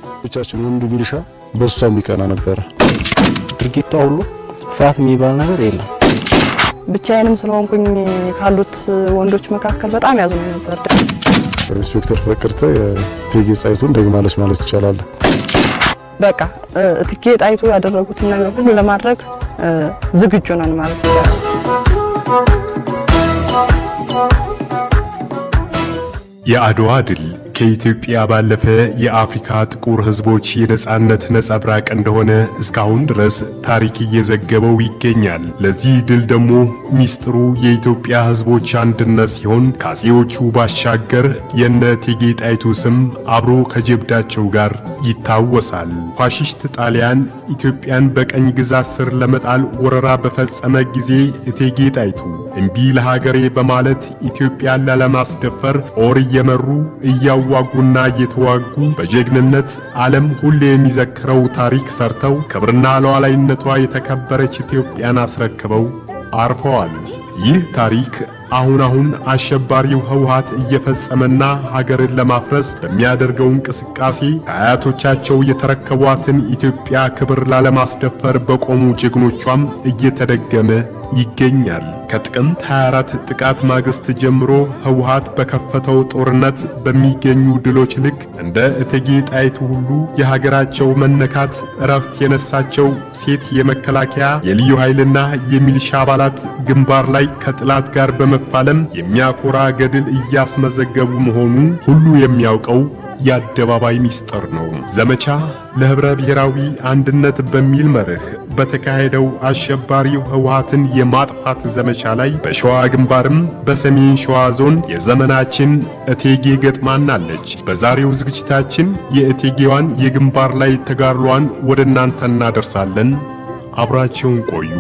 ብቻችን ወንዱ ሚሊሻ በሷ የሚቀና ነበረ። ድርጊቷ ሁሉ ፍርሃት የሚባል ነገር የለም። ብቻዬንም ስለሆንኩኝ ካሉት ወንዶች መካከል በጣም ያዝኑ ነበር። ኢንስፔክተር ፍቅርተ የእቴጌ ጣይቱን ደግማለች ማለት ይቻላል። በቃ እቴጌ ጣይቱ ያደረጉትን ነገር ሁሉ ለማድረግ ዝግጁ ነን ማለት ይቻላል። የአድዋ ድል ከኢትዮጵያ ባለፈ የአፍሪካ ጥቁር ሕዝቦች የነጻነት ነጸብራቅ እንደሆነ እስካሁን ድረስ ታሪክ እየዘገበው ይገኛል። ለዚህ ድል ደግሞ ሚስጥሩ የኢትዮጵያ ሕዝቦች አንድነት ሲሆን ከአፄዎቹ ባሻገር የነ እቴጌ ጣይቱ ስም አብሮ ከጀብዳቸው ጋር ይታወሳል። ፋሽስት ጣሊያን ኢትዮጵያን በቀኝ ግዛት ስር ለመጣል ወረራ በፈጸመ ጊዜ እቴጌ ጣይቱ እምቢ ለሀገሬ በማለት ኢትዮጵያን ላለማስደፈር ጦር እየመሩ እያዋጉና እየተዋጉ በጀግንነት ዓለም ሁሌ የሚዘክረው ታሪክ ሰርተው ክብርና ሉዓላዊነቷ የተከበረች ኢትዮጵያን አስረክበው አርፈዋል። ይህ ታሪክ አሁን አሁን አሸባሪው ህወሓት እየፈጸመና ሀገርን ለማፍረስ በሚያደርገው እንቅስቃሴ ከአያቶቻቸው የተረከቧትን ኢትዮጵያ ክብር ላለማስደፈር በቆሙ ጀግኖቿም እየተደገመ ይገኛል። ከጥቅምት 24 ጥቃት ማግስት ጀምሮ ህወሓት በከፈተው ጦርነት በሚገኙ ድሎች ልክ እንደ እቴጌ ጣይቱ ሁሉ የሀገራቸው መነካት እረፍት የነሳቸው ሴት የመከላከያ የልዩ ኃይልና የሚሊሻ አባላት ግንባር ላይ ከጥላት ጋር በመፋለም የሚያኮራ ገድል እያስመዘገቡ መሆኑ ሁሉ የሚያውቀው የአደባባይ ሚስጥር ነው። ዘመቻ ለህብረ ብሔራዊ አንድነት በሚል መርህ በተካሄደው አሸባሪው ህወሓትን የማጥፋት ዘመቻ ላይ በሸዋ ግንባርም በሰሜን ሸዋ ዞን የዘመናችን እቴጌ ገጥማናለች። በዛሬው ዝግጅታችን የእቴጌዋን የግንባር ላይ ተጋድሏን ወደ እናንተ እናደርሳለን። አብራቸውን ቆዩ።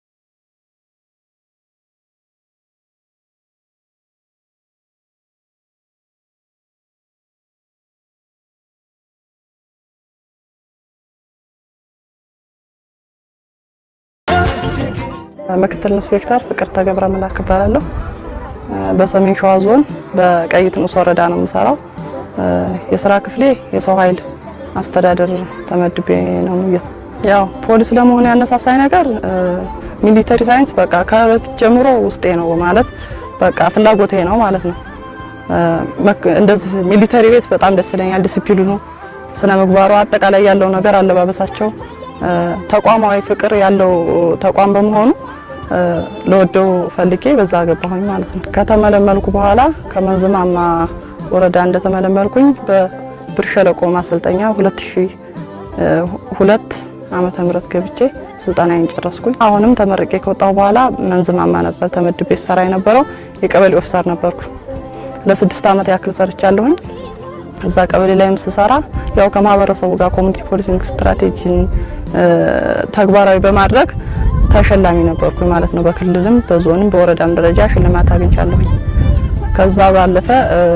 ምክትል ኢንስፔክተር ፍቅርተ ገብረ መላክ እባላለሁ። በሰሜን ሸዋ ዞን በቀይት ንዑስ ወረዳ ነው የምሰራው። የስራ ክፍሌ የሰው ኃይል አስተዳደር ተመድቤ ነው። ያው ፖሊስ ለመሆን ያነሳሳኝ ነገር ሚሊተሪ ሳይንስ በቃ ከበፊት ጀምሮ ውስጤ ነው ማለት በቃ ፍላጎቴ ነው ማለት ነው። እንደዚህ ሚሊተሪ ቤት በጣም ደስ ይለኛል። ዲሲፕሊኑ፣ ስነ ምግባሩ፣ አጠቃላይ ያለው ነገር አለባበሳቸው ተቋማዊ ፍቅር ያለው ተቋም በመሆኑ ለወደው ፈልጌ በዛ ገባሁኝ ማለት ነው። ከተመለመልኩ በኋላ ከመንዝማማ ወረዳ እንደተመለመልኩኝ በብር ሸለቆ ማሰልጠኛ 2002 ዓመተ ምህረት ገብቼ ስልጠናዬን ጨረስኩኝ። አሁንም ተመርቄ ከወጣሁ በኋላ መንዝማማ ነበር ተመድቤ ሰራ የነበረው የቀበሌ ኦፊሰር ነበርኩ። ለስድስት ዓመት ያክል ሰርቻለሁኝ። እዛ ቀበሌ ላይም ስሰራ ያው ከማህበረሰቡ ጋር ኮሚኒቲ ፖሊሲንግ ስትራቴጂን ተግባራዊ በማድረግ ተሸላሚ ነበርኩኝ ማለት ነው። በክልልም በዞንም በወረዳም ደረጃ ሽልማት አግኝቻለሁኝ። ከዛ ባለፈ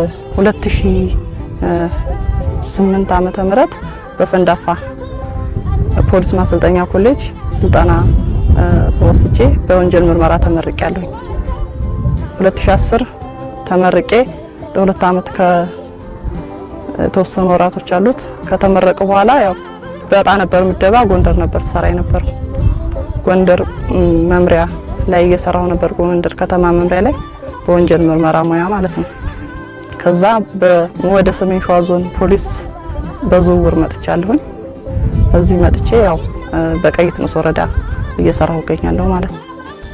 2008 ዓመተ ምህረት በሰንዳፋ ፖሊስ ማሰልጠኛ ኮሌጅ ስልጠና ወስጄ በወንጀል ምርመራ ተመርቄያለሁኝ። 2010 ተመርቄ ለሁለት ዓመት ከተወሰኑ ወራቶች አሉት። ከተመረቀ በኋላ ያው በጣ ነበር ምደባ ጎንደር ነበር ሰራ ነበር። ጎንደር መምሪያ ላይ እየሰራው ነበር። ጎንደር ከተማ መምሪያ ላይ በወንጀል ምርመራ ሙያ ማለት ነው። ከዛ ወደ ሰሜን ሸዋ ዞን ፖሊስ በዝውውር መጥቻለሁኝ። እዚህ መጥቼ ያው በቀይት ንዑስ ወረዳ እየሰራሁ እገኛለሁ ማለት ነው።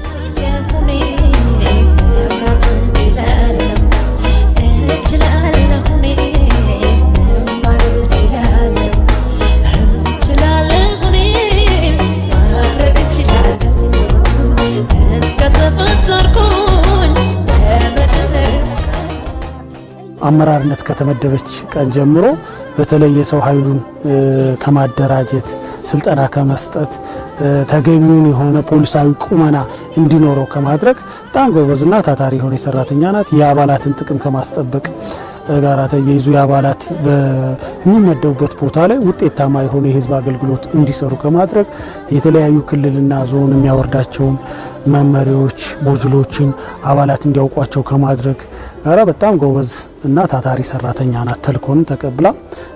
አመራርነት ከተመደበች ቀን ጀምሮ በተለይ የሰው ኃይሉን ከማደራጀት ስልጠና ከመስጠት ተገቢውን የሆነ ፖሊሳዊ ቁመና እንዲኖረው ከማድረግ በጣም ጎበዝና ታታሪ የሆነ ሰራተኛ ናት። የአባላትን ጥቅም ከማስጠበቅ ጋር ተያይዞ የአባላት በሚመደቡበት ቦታ ላይ ውጤታማ የሆነ የህዝብ አገልግሎት እንዲሰሩ ከማድረግ የተለያዩ ክልልና ዞን የሚያወርዳቸውን መመሪያዎች፣ ሞጁሎችን አባላት እንዲያውቋቸው ከማድረግ ጋራ በጣም ጎበዝ እና ታታሪ ሰራተኛ ናት። ተልኮንም ተቀብላ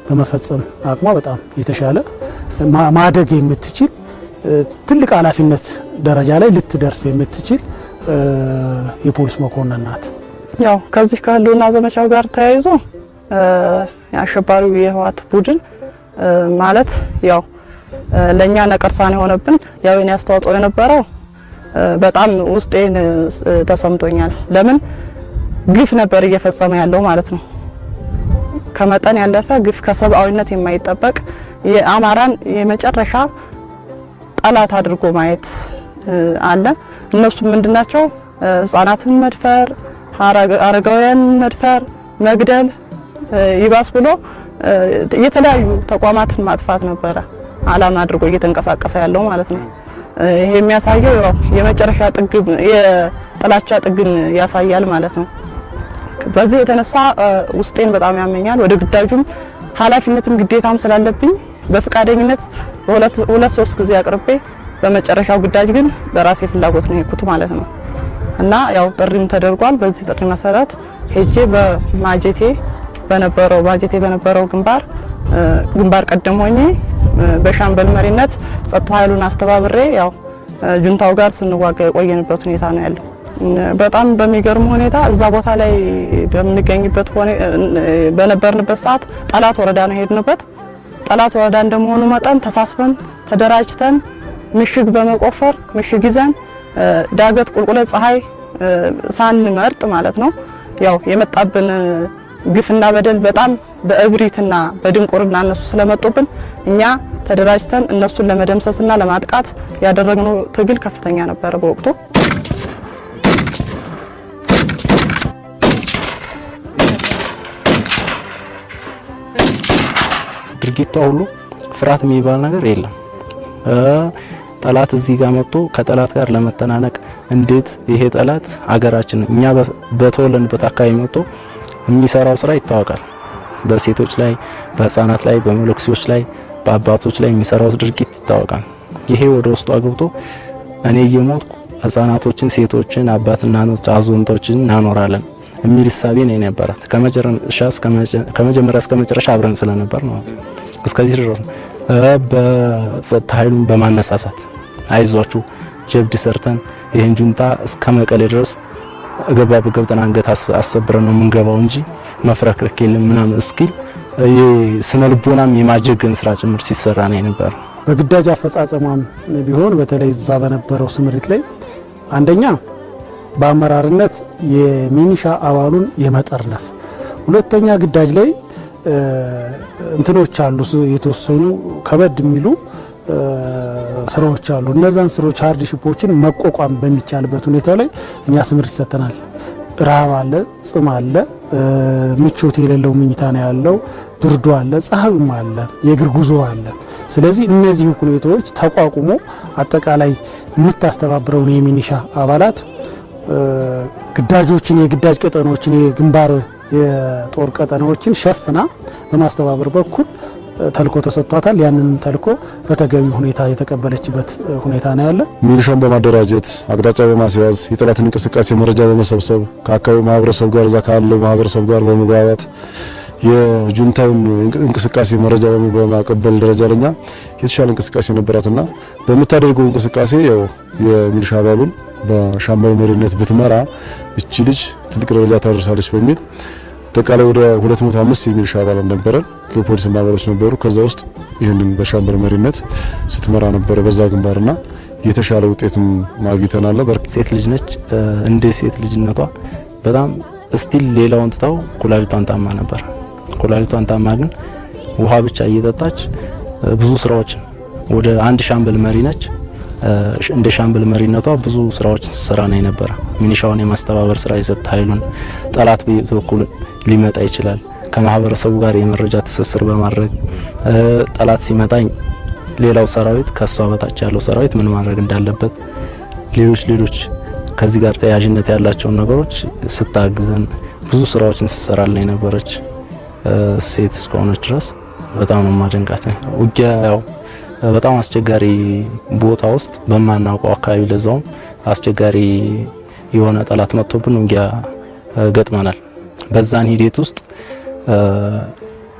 በመፈጸም አቅሟ በጣም የተሻለ ማደግ የምትችል ትልቅ ኃላፊነት ደረጃ ላይ ልትደርስ የምትችል የፖሊስ መኮንን ናት። ያው ከዚህ ከህልውና ዘመቻው ጋር ተያይዞ የአሸባሪው የህወሓት ቡድን ማለት ያው ለእኛ ነቀርሳን የሆነብን ያው የኔ አስተዋጽኦ የነበረው በጣም ውስጤን ተሰምቶኛል። ለምን ግፍ ነበር እየፈጸመ ያለው ማለት ነው። ከመጠን ያለፈ ግፍ ከሰብአዊነት የማይጠበቅ የአማራን የመጨረሻ ጠላት አድርጎ ማየት አለ። እነሱም ምንድናቸው? ህጻናትን መድፈር፣ አረጋውያን መድፈር፣ መግደል፣ ይባስ ብሎ የተለያዩ ተቋማትን ማጥፋት ነበረ አላማ አድርጎ እየተንቀሳቀሰ ያለው ማለት ነው። ይሄ የሚያሳየው ያው የመጨረሻ ጥግ የጥላቻ ጥግን ያሳያል ማለት ነው። በዚህ የተነሳ ውስጤን በጣም ያመኛል። ወደ ግዳጁም ኃላፊነትም ግዴታም ስላለብኝ በፈቃደኝነት በሁለት ሁለት ሶስት ጊዜ አቅርቤ በመጨረሻው ግዳጅ ግን በራሴ ፍላጎት ነው የሄድኩት ማለት ነው እና ያው ጥሪም ተደርጓል። በዚህ ጥሪ መሰረት ሄጄ በማጀቴ በነበረው ማጀቴ በነበረው ግንባር ግንባር ቀደም ሆኜ በሻምበል መሪነት ጸጥታ ኃይሉን አስተባብሬ ያው ጁንታው ጋር ስንዋጋ የቆየንበት ሁኔታ ነው ያለው። በጣም በሚገርም ሁኔታ እዛ ቦታ ላይ በምንገኝበት በነበርንበት ሰዓት ጠላት ወረዳ ነው የሄድንበት። ጠላት ወረዳ እንደመሆኑ መጠን ተሳስበን ተደራጅተን ምሽግ በመቆፈር ምሽግ ይዘን ዳገት ቁልቁለት ፀሐይ ሳንመርጥ ማለት ነው ያው የመጣብን ግፍና በደል በጣም በእብሪትና በድንቁርና እነሱ ስለመጡብን እኛ ተደራጅተን እነሱን ለመደምሰስና ለማጥቃት ያደረግነው ትግል ከፍተኛ ነበረ በወቅቱ። ድርጊቷ ሁሉ ፍርሃት የሚባል ነገር የለም። ጠላት እዚህ ጋር መጥቶ ከጠላት ጋር ለመተናነቅ እንዴት ይሄ ጠላት አገራችን እኛ በተወለንበት አካባቢ መጥቶ የሚሰራው ስራ ይታወቃል። በሴቶች ላይ፣ በህፃናት ላይ፣ በመለኩሴዎች ላይ፣ በአባቶች ላይ የሚሰራው ድርጊት ይታወቃል። ይሄ ወደ ውስጡ አግብቶ እኔ እየሞትኩ ህፃናቶችን፣ ሴቶችን፣ አባትና አዛውንቶችን እናኖራለን የሚል እሳቤ ነው የነበራት ከመጀመሪያ እስከ መጨረሻ አብረን ስለነበር ነው እስከዚህ ድረስ በጸጥታ ኃይሉን በማነሳሳት አይዟችሁ ጀብድ ሰርተን ይህን ጁንታ እስከ መቀሌ ድረስ ገባ በገብተን አንገት አሰብረን ነው የምንገባው እንጂ መፍረክረክ የለም ምናምን እስኪል ስነ ልቦናም የማጀገን ስራ ጭምር ሲሰራ ነው የነበረ። በግዳጅ አፈጻጸሟም ቢሆን በተለይ እዛ በነበረው ስምሪት ላይ አንደኛ በአመራርነት የሚኒሻ አባሉን የመጠርነፍ፣ ሁለተኛ ግዳጅ ላይ እንትኖች አሉ የተወሰኑ ከበድ የሚሉ ስራዎች አሉ። እነዛን ስራዎች ሃርድ ሺፖችን መቋቋም በሚቻልበት ሁኔታ ላይ እኛ ስምሪት ሰጥተናል። ረሃብ አለ፣ ጽም አለ፣ ምቾት የሌለው ምኝታ ነው ያለው፣ ብርዱ አለ፣ ፀሐዩም አለ፣ የእግር ጉዞ አለ። ስለዚህ እነዚህ ሁኔታዎች ተቋቁሞ አጠቃላይ የምታስተባብረውን የሚኒሻ አባላት ግዳጆችን፣ የግዳጅ ቀጠናዎችን፣ የግንባር የጦር ቀጠናዎችን ሸፍና በማስተባበር በኩል ተልኮ ተሰጥቷታል። ያንንም ተልኮ በተገቢ ሁኔታ የተቀበለችበት ሁኔታ ነው ያለ። ሚሊሻን በማደራጀት አቅጣጫ በማስያዝ የጠላትን እንቅስቃሴ መረጃ በመሰብሰብ ከአካባቢው ማህበረሰብ ጋር እዛ ካለው ማህበረሰብ ጋር በመግባባት የጁንታውን እንቅስቃሴ መረጃ በማቀበል ደረጃ ለኛ የተሻለ እንቅስቃሴ ነበራትና በምታደርገው እንቅስቃሴ ያው የሚሊሻ አባሉን በሻምበል መሪነት ብትመራ እቺ ልጅ ትልቅ ደረጃ ታደርሳለች በሚል አጠቃላይ ወደ 205 የሚሊሻ አባላት ነበረን። የፖሊስ አባሎች ነበሩ። ከዛ ውስጥ ይህንን በሻምበል መሪነት ስትመራ ነበረ በዛ ግንባርና የተሻለ ውጤትም ማግኝተናል። ሴት ልጅ ነች። እንደ ሴት ልጅነቷ በጣም ስቲል ሌላውን ትታው ኩላሊቷን ታማ ነበር። ኩላሊቷን ታማ ግን ውሃ ብቻ እየጠጣች ብዙ ስራዎችን ወደ አንድ ሻምበል መሪ ነች። እንደ ሻምበል መሪነቷ ብዙ ስራዎች ስራ ነው የነበረ። ሚኒሻውን የማስተባበር ስራ፣ የጸጥታ ኃይሉን ጠላት በየት በኩል ሊመጣ ይችላል ከማህበረሰቡ ጋር የመረጃ ትስስር በማድረግ ጠላት ሲመጣኝ ሌላው ሰራዊት ከሷ በታች ያለው ሰራዊት ምን ማድረግ እንዳለበት ሌሎች ሌሎች ከዚህ ጋር ተያያዥነት ያላቸውን ነገሮች ስታግዘን ብዙ ስራዎችን ስትሰራልን የነበረች ሴት እስከሆነች ድረስ በጣም ነው ማደንቃት። ውጊያ ያው በጣም አስቸጋሪ ቦታ ውስጥ በማናውቀው አካባቢ ለዛውም አስቸጋሪ የሆነ ጠላት መጥቶብን ውጊያ ገጥመናል። በዛን ሂደት ውስጥ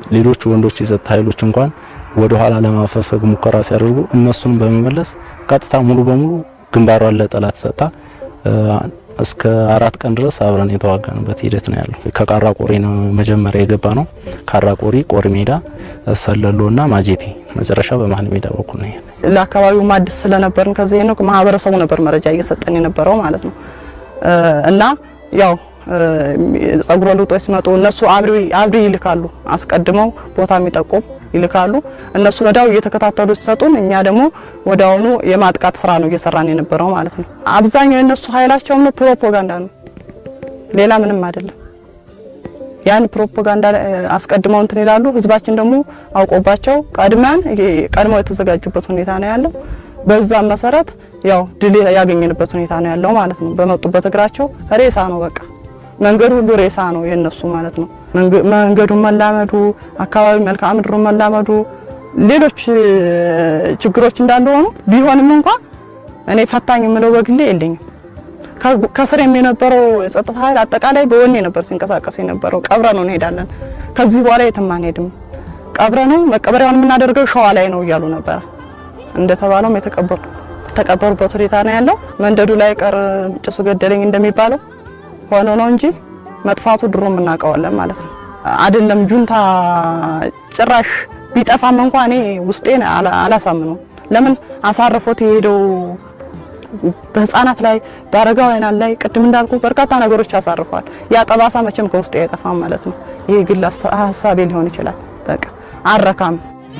ሌሎች ወንዶች የጸጥታ ኃይሎች እንኳን ወደ ኋላ ለማፈግፈግ ሙከራ ሲያደርጉ እነሱን በመመለስ ቀጥታ ሙሉ በሙሉ ግንባሯን ለጠላት ሰጣ እስከ አራት ቀን ድረስ አብረን የተዋጋንበት ሂደት ነው ያለው። ከቃራ ቆሪ ነው መጀመሪያ የገባ ነው። ካራ ቆሪ፣ ቆሪ ሜዳ፣ ሰለሎና ማጀቴ መጨረሻ በመሀል ሜዳ በኩል ነው። ለአካባቢው ማድስ ስለነበርን ከዚህ ነው ማህበረሰቡ ነበር መረጃ እየሰጠን የነበረው ማለት ነው እና ያው ጸጉረ ልውጦች ሲመጡ እነሱ አብሪ አብሪ ይልካሉ። አስቀድመው ቦታ የሚጠቁም ይልካሉ። እነሱ ወዲያው እየተከታተሉ ሲሰጡን፣ እኛ ደግሞ ወዲያውኑ የማጥቃት ስራ ነው እየሰራን የነበረው ማለት ነው። አብዛኛው የእነሱ ኃይላቸውም ነው ፕሮፓጋንዳ ነው፣ ሌላ ምንም አይደለም። ያን ፕሮፓጋንዳ አስቀድመው እንትን ይላሉ። ህዝባችን ደግሞ አውቆባቸው ቀድመን ቀድመው የተዘጋጁበት ሁኔታ ነው ያለው። በዛም መሰረት ያው ድል ያገኘንበት ሁኔታ ነው ያለው ማለት ነው። በመጡበት እግራቸው ሬሳ ነው በቃ መንገዱ ሁሉ ሬሳ ነው የነሱ ማለት ነው። መንገዱን መላመዱ፣ አካባቢ መልክዓ ምድሩን መላመዱ፣ ሌሎች ችግሮች እንዳሉ ሆኑ ቢሆንም እንኳን እኔ ፈታኝ የምለው በግሌ የለኝም። ከስር የነበረው የጸጥታ ኃይል አጠቃላይ በወኔ ነበር ሲንቀሳቀስ የነበረው። ቀብረ ነው እንሄዳለን፣ ከዚህ በኋላ የትም አንሄድም፣ ቀብረ ነው መቀበሪያውን የምናደርገው ሸዋ ላይ ነው እያሉ ነበረ። እንደተባለውም የተቀበሩ ተቀበሩበት ሁኔታ ነው ያለው። መንደዱ ላይ ቀር ጭሱ ገደለኝ እንደሚባለው ሆኖ ነው እንጂ መጥፋቱ ድሮ እናውቀዋለን ማለት ነው። አይደለም ጁንታ ጭራሽ ቢጠፋም እንኳን እኔ ውስጤን አላሳምነው። ለምን አሳርፎት የሄደው በህፃናት ላይ በአረጋውያን ላይ ቅድም እንዳልኩ በርካታ ነገሮች ያሳርፏል። ያ ጠባሳ መቼም ከውስጤ አይጠፋም ማለት ነው። ይሄ ግል ሀሳቤ ሊሆን ይችላል። በቃ አረካም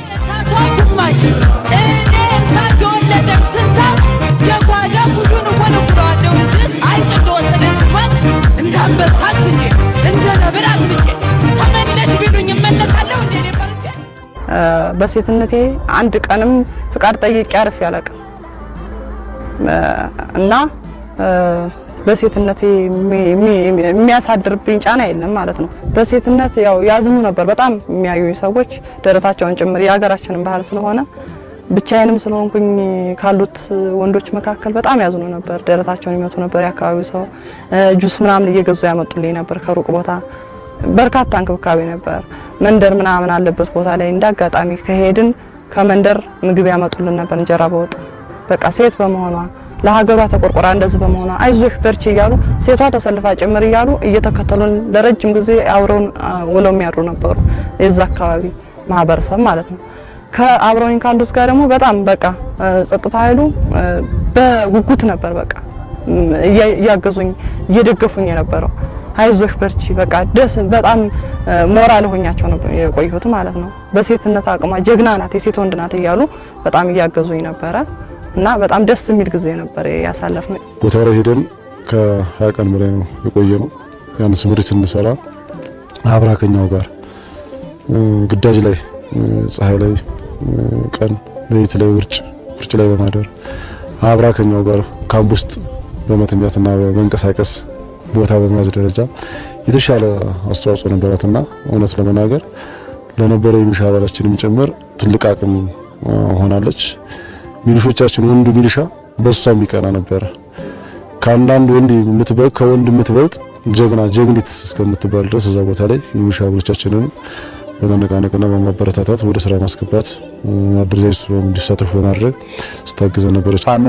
በሴትነቴ አንድ ቀንም ፍቃድ ጠይቄ አርፌ አላውቅም እና በሴትነቴ የሚያሳድርብኝ ጫና የለም ማለት ነው። በሴትነት ያው ያዝኑ ነበር በጣም የሚያዩ ሰዎች ደረታቸውን ጭምር የሀገራችንን ባህል ስለሆነ ብቻዬንም ስለሆንኩኝ ካሉት ወንዶች መካከል በጣም ያዝኑ ነበር። ደረታቸውን ይመቱ ነበር። የአካባቢው ሰው ጁስ ምናምን እየገዙ ያመጡልኝ ነበር ከሩቅ ቦታ። በርካታ እንክብካቤ ነበር። መንደር ምናምን አለበት ቦታ ላይ እንዳጋጣሚ ከሄድን ከመንደር ምግብ ያመጡልን ነበር፣ እንጀራ በወጥ በቃ ሴት በመሆኗ ለሀገሯ ተቆርቆራ እንደዚህ በመሆኗ አይዞሽ በርቺ እያሉ ሴቷ ተሰልፋ ጭምር እያሉ እየተከተሉን ለረጅም ጊዜ አብረውን ውለው የሚያድሩ ነበሩ። የዛ አካባቢ ማህበረሰብ ማለት ነው። ከአብረውኝ ካሉት ጋር ደግሞ በጣም በቃ ጸጥታ ኃይሉ በጉጉት ነበር በቃ እያገዙኝ እየደገፉኝ የነበረው አይዞሽ በርቺ በቃ ደስ በጣም ሞራል ሆኛቸው ነበር የቆየሁት ማለት ነው። በሴትነት አቅሟ ጀግና ናት፣ የሴት ወንድ ናት እያሉ በጣም እያገዙኝ ነበረ እና በጣም ደስ የሚል ጊዜ ነበር ያሳለፍነው። ቦታው ላይ ሄደን ከሀያ ቀን በላይ ነው የቆየ ነው። ያን ስምሪት ስንሰራ አብራከኛው ጋር ግዳጅ ላይ ፀሐይ ላይ ቀን ሌሊት ላይ ውርጭ ውርጭ ላይ በማደር አብራከኛው ጋር ካምፕ ውስጥ በመተኛትና በመንቀሳቀስ ቦታ በመያዝ ደረጃ የተሻለ አስተዋጽኦ ነበራትና እውነት ለመናገር ለነበረው የሚሊሻ አባላችንም ጭምር ትልቅ አቅም ሆናለች። ሚሊሾቻችን ወንዱ ሚሊሻ በሷ የሚቀና ነበረ። ከአንዳንድ ወንድ የምትበልጥ ከወንድ የምትበልጥ ጀግና ጀግኒት እስከምትባል ድረስ እዛ ቦታ ላይ የሚሊሻ አባሎቻችንን በመነቃነቅና በማበረታታት ወደ ስራ ማስገባት አደረጃጀቱ እንዲሳተፉ በማድረግ ስታግዘ ነበረች። ፋኖ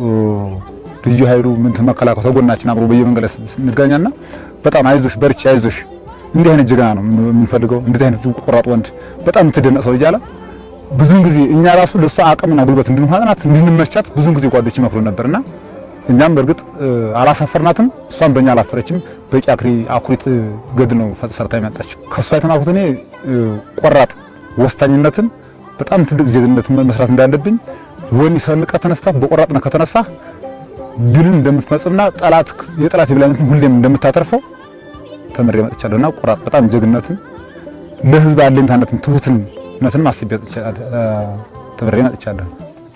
ልዩ ኃይሉ ምን መከላከያ ተጎናችን አብሮ በየመንገድ እንገናኛና በጣም አይዞሽ በርቺ አይዞሽ እንዲህ አይነት ጀግና ነው የምንፈልገው፣ እንዲህ አይነት ቆራጥ ወንድ በጣም የምትደነቅ ሰው እያለ ብዙን ጊዜ እኛ ራሱ ለሷ አቅምና ጉልበት እንድንሆናት እንድንመቻት ብዙን ጊዜ ጓዶች ይመክሩ ነበርና እኛም በእርግጥ አላሳፈርናትም፣ እሷም በእኛ አላፈረችም። በቂ አኩሪ አኩሪት ገድል ነው ሰርታ የመጣችው። ከእሷ የተማርኩት እኔ ቆራጥ ወሳኝነትን በጣም ትልቅ ጀግንነት መስራት እንዳለብኝ ወኔ ሰንቃ ተነስታ በቆራጥነት ከተነሳ ድልን እንደምትፈጽምና ጠላት የጠላት የበላይነትን ሁሌም እንደምታተርፈው ተምሬ መጥቻለሁና ቆራጥ በጣም ጀግንነትን ለህዝብ አለኝታነትን ትሁትነትን ማስቤ ተምሬ መጥቻለሁ።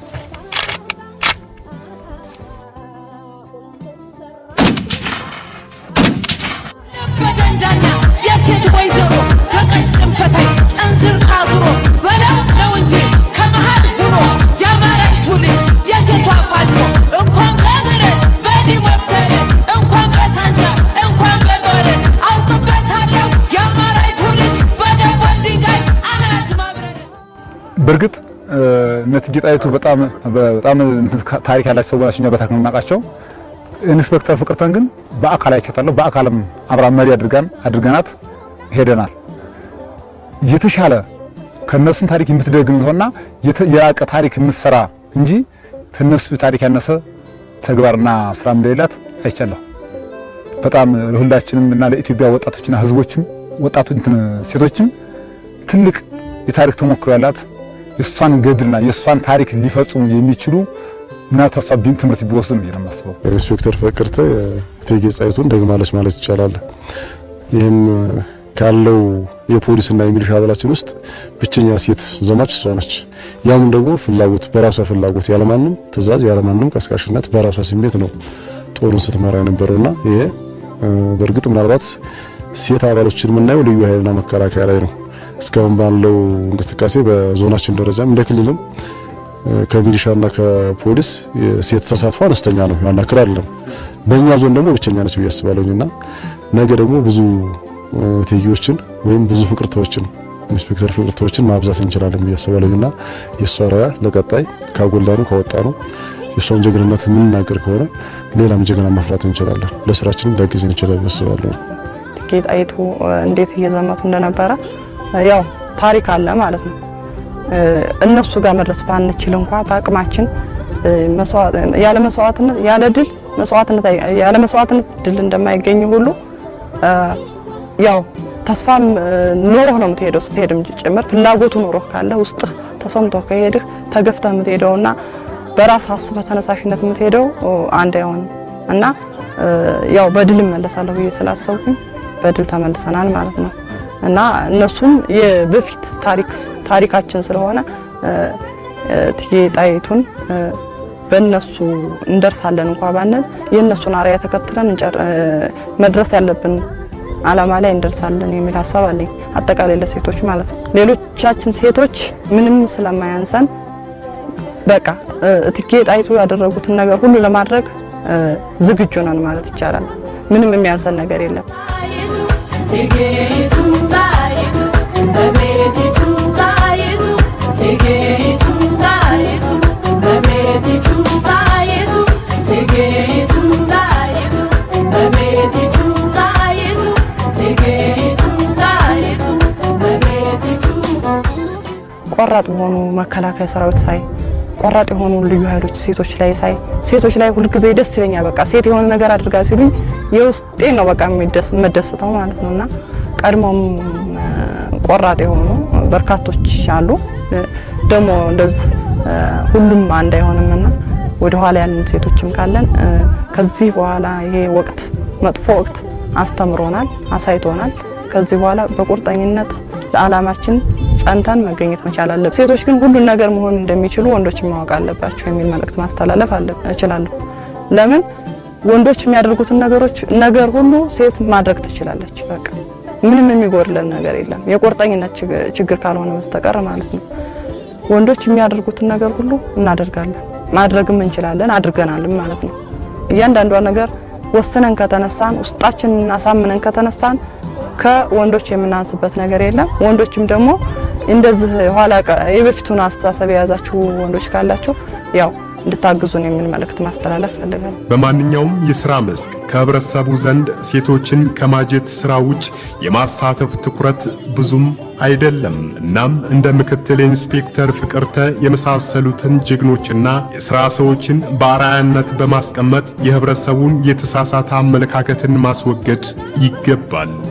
በደንዳና የሴት ወይዘሮ በቀጭን ፈታይ እንዝር ታዝሮ በለው ነው እንጂ ከመሃል ሆኖ የአማራይቱ ልጅ የሴቷ ፋኖ እንኳን በብረት በዲሞፍተር እንኳን በሳንጃ እንኳን በጦር አውቅበታለሁ የአማራይቱ ልጅ በደቦል ድንጋይ በእርግጥ እነ እቴጌ ጣይቱ በጣም በጣም ታሪክ ያላቸው ሰው ናቸው። እኛ በታሪክ ነው የምናውቃቸው። ኢንስፔክተር ፍቅርተን ግን በአካል አይቻታለሁ። በአካልም አብራ መሪ አድርጋን አድርገናት ሄደናል። የተሻለ ከነሱም ታሪክ የምትደግም ሆና የራቀ ታሪክ የምትሰራ እንጂ ከነሱ ታሪክ ያነሰ ተግባርና ስራ እንደሌላት አይቻለሁ። በጣም ለሁላችንም እና ለኢትዮጵያ ወጣቶችና ህዝቦችም ወጣቶች ሴቶችም ትልቅ የታሪክ ተሞክሮ ያላት የእሷን ገድልና የእሷን ታሪክ ሊፈጽሙ የሚችሉ እና ተሷ ቢን ትምህርት ቢወስዱ ነው የማስበው። ኢንስፔክተር ፍቅርተ እቴጌ ጣይቱን ደግማለች ማለት ይቻላል። ይህም ካለው የፖሊስና የሚሊሻ አባላችን ውስጥ ብቸኛ ሴት ዘማች እሷ ነች። ያም ደግሞ ፍላጎት በራሷ ፍላጎት ያለማንም ትዕዛዝ ያለማንም ቀስቃሽነት በራሷ ስሜት ነው ጦሩን ስትመራ የነበረውና ይሄ በእርግጥ ምናልባት ሴት አባሎችን የምናየው ልዩ ኃይልና መከላከያ ላይ ነው። እስካሁን ባለው እንቅስቃሴ በዞናችን ደረጃም እንደ ክልልም ከሚሊሻና ከፖሊስ የሴት ተሳትፎ አነስተኛ ነው፣ ያን ያክል አይደለም። በእኛ ዞን ደግሞ ብቸኛ ነች ብዬ አስባለሁና ነገ ደግሞ ብዙ እቴጌዎችን ወይም ብዙ ፍቅርተዎችን ኢንስፔክተር ፍቅርተዎችን ማብዛት እንችላለን ብዬ አስባለሁና የእሷ ራያ ለቀጣይ ካጎላኑ ካወጣኑ የእሷን ጀግንነት የምንናገር ከሆነ ሌላም ጀግና ማፍራት እንችላለን። ለስራችንም ሊያግዘን ይችላል ብዬ አስባለሁ። እቴጌ ጣይቱ እንዴት እየዘመቱ እንደነበረ ያው ታሪክ አለ ማለት ነው። እነሱ ጋር መድረስ ባንችል እንኳ በአቅማችን ያለ መስዋዕትነት ያለ ድል መስዋዕትነት ያለ መስዋዕትነት ድል እንደማይገኝ ሁሉ ያው ተስፋም ኖሮህ ነው የምትሄደው። ስትሄድም ጭምር ፍላጎቱ ኖሮህ ካለ ውስጥ ተሰምቶ ከሄድህ ተገፍተህ የምትሄደውና በራስ አስበህ ተነሳሽነት የምትሄደው አንድ አይሆንም እና ያው በድል እመለሳለሁ ብዬ ስላሰብኩኝ በድል ተመልሰናል ማለት ነው። እና እነሱም የበፊት ታሪክ ታሪካችን ስለሆነ እቴጌ ጣይቱን በእነሱ እንደርሳለን እንኳ ባንል የእነሱን አርአያ ተከትለን መድረስ ያለብን አላማ ላይ እንደርሳለን የሚል ሀሳብ አለኝ። አጠቃላይ ለሴቶች ማለት ነው። ሌሎቻችን ሴቶች ምንም ስለማያንሰን በቃ እቴጌ ጣይቱ ያደረጉትን ነገር ሁሉ ለማድረግ ዝግጁ ነን ማለት ይቻላል። ምንም የሚያንሰን ነገር የለም። ቆራጥ የሆኑ መከላከያ ሰራዊት ሳይ ቆራጥ የሆኑ ልዩ ኃይሎች ሴቶች ላይ ሳይ ሴቶች ላይ ሁልጊዜ ደስ ይለኛል። በቃ ሴት የሆነ ነገር አድርጋ ሲሉኝ የውስጤ ነው በቃ የምደስተው ማለት ነውና ቀድሞም ቆራጥ የሆኑ በርካቶች አሉ። ደግሞ እንደዚህ ሁሉም አንድ አይሆንምና ወደ ኋላ ያለን ሴቶችም ካለን ከዚህ በኋላ ይሄ ወቅት መጥፎ ወቅት አስተምሮናል፣ አሳይቶናል። ከዚህ በኋላ በቁርጠኝነት ለዓላማችን ጸንተን መገኘት መቻል አለብን። ሴቶች ግን ሁሉን ነገር መሆን እንደሚችሉ ወንዶች ማወቅ አለባቸው የሚል መልእክት ማስተላለፍ እችላለሁ። ለምን ወንዶች የሚያደርጉትን ነገሮች ነገር ሁሉ ሴት ማድረግ ትችላለች። በቃ ምንም የሚጎድለን ነገር የለም፣ የቁርጠኝነት ችግር ካልሆነ በስተቀር ማለት ነው። ወንዶች የሚያደርጉትን ነገር ሁሉ እናደርጋለን፣ ማድረግም እንችላለን፣ አድርገናልም ማለት ነው። እያንዳንዷ ነገር ወስነን ከተነሳን፣ ውስጣችንን አሳምነን ከተነሳን ከወንዶች የምናንስበት ነገር የለም። ወንዶችም ደግሞ እንደዚህ ኋላ የበፊቱን አስተሳሰብ የያዛችሁ ወንዶች ካላችሁ ያው እንድታግዙን የሚል መልእክት ማስተላለፍ ፈልጋለሁ። በማንኛውም የሥራ መስክ ከህብረተሰቡ ዘንድ ሴቶችን ከማጀት ሥራ ውጭ የማሳተፍ ትኩረት ብዙም አይደለም። እናም እንደ ምክትል ኢንስፔክተር ፍቅርተ የመሳሰሉትን ጀግኖችና የሥራ ሰዎችን በአርአያነት በማስቀመጥ የህብረተሰቡን የተሳሳተ አመለካከትን ማስወገድ ይገባል።